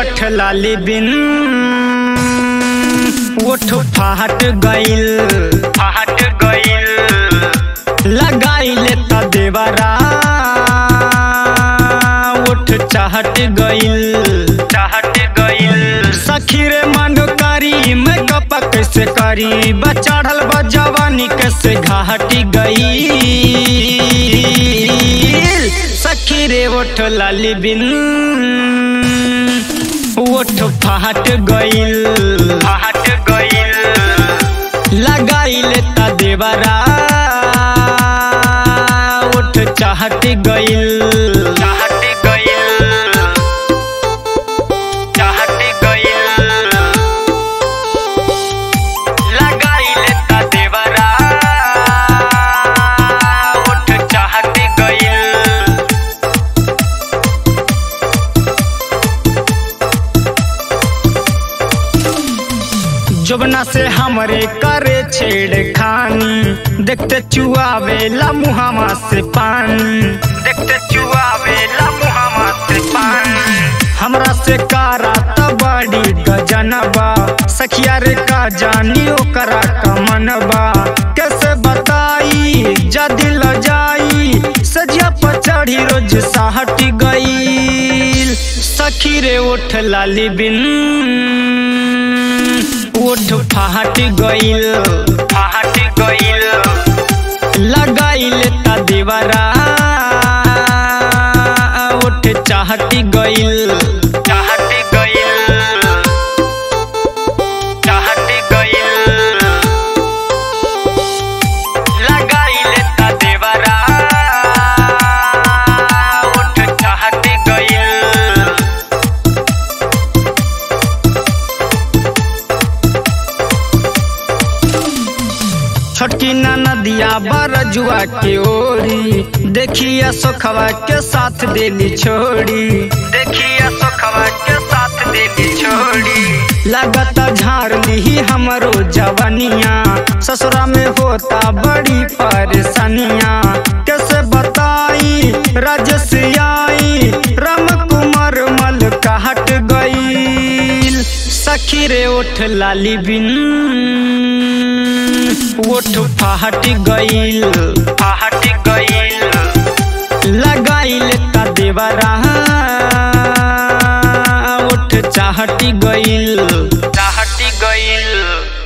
ओठ लाली बिन ओठ फाट गइल फाट गइल लगाइले त देवरा ओठ चाहट गइल चाहट गइल सखी रे मांडो करी मेकअप कैसे करी बचढ़ल बा जवानी कैसे घाटी गई सखी रे ओठ लाली बिन ओठ फाट गइल फाट गइल लगाइले त देवरा ओठ चाहट गइल चाहट गइल चाहट गइल लगाइले त देवरा ओठ चाहट गइल जुबना से हमरे करे छेड़खानी देखते चुआवेला मुहामा से पानी देखते चुआवेला मुहामा से पानी हमरा से कारा त बड़ी गजनबा सखिया रे का जानी ओकरा कमनबा कैसे बताई जदी ल जाई सजिया पर चढ़ी रोज साहट गई सखी रे ओठ लाली बिन ओठ फाट गइल फाट गइल लगाइल त देवरा ओठ चाहट गइल चाहट गइल चाहट गइल लगाइल त देवरा ओठ चाहट गइल छोटकी नदिया बरजुआ के ओरी देखिया सोखवा के साथ देली छोड़ी देखिया सोखवा के साथ देली छोड़ी लगत झाड़ ली हमरो जवनिया ससुरा में होता बड़ी परेशानिया कैसे बताई राजस आई राम कुमार मल कहट गई सखी रे ओठ लाली बिन ओठ फाट गइल फाट गइल लगाइल त देवरा ओठ चाहट गइल